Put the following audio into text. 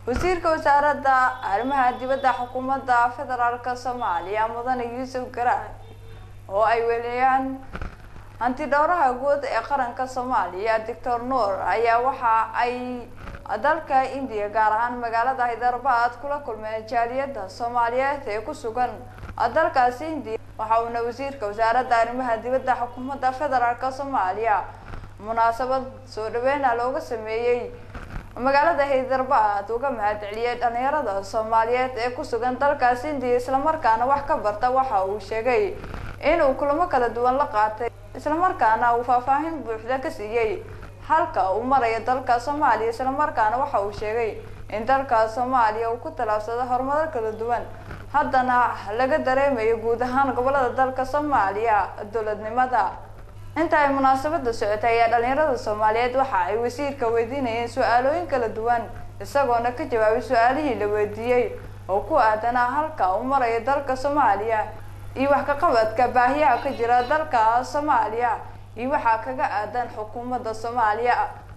wasiirka wasaaradda arrimaha dibadda xukuumadda federaalk soomaaliya mudane yuusuf garaad oo ay weliyaan hanti dhowraha guud ee qaranka soomaaliya doctor nuur ayaa waxa ay dalka indiya gaar ahaan magaalada hyderabad kula kulmeen jaaliyadda soomaaliyeed ee ku sugan dalkaasi indiya waxa uuna wasiirka wasaaradda arrimaha dibadda xukuumadda federaalk soomaaliya munaasabad soo dhaweyna looga sameeyey magaalada hyderabad uga mahad celiyey dhalinyarada soomaaliyeed ee ku sugan dalkaasi indiya islamarkaana wax ka barta waxa uu sheegay inuu kulamo kala duwan la qaatay islamarkaana uu faahfaahin buuxda ka siiyey halka uu marayo dalka soomaaliya islamarkaana waxa uu sheegay in dalka soomaaliya uu ku tallaabsado horumaro kala duwan haddana laga dareemayo guud ahaan gobolada dalka soomaaliya dowladnimada inta ay munaasabada socotay ayaa dhalinyarada soomaaliyeed waxa ay wasiirka weydiinayeen su-aalooyin kala duwan isagoona ka jawaabay su-aalihii la weydiiyey oo ku aadanaa halka uu marayo dalka soomaaliya iyo wax kaqabadka baahiyaha ka jira dalka soomaaliya iyo waxaa kaga aadan xukuumadda soomaaliya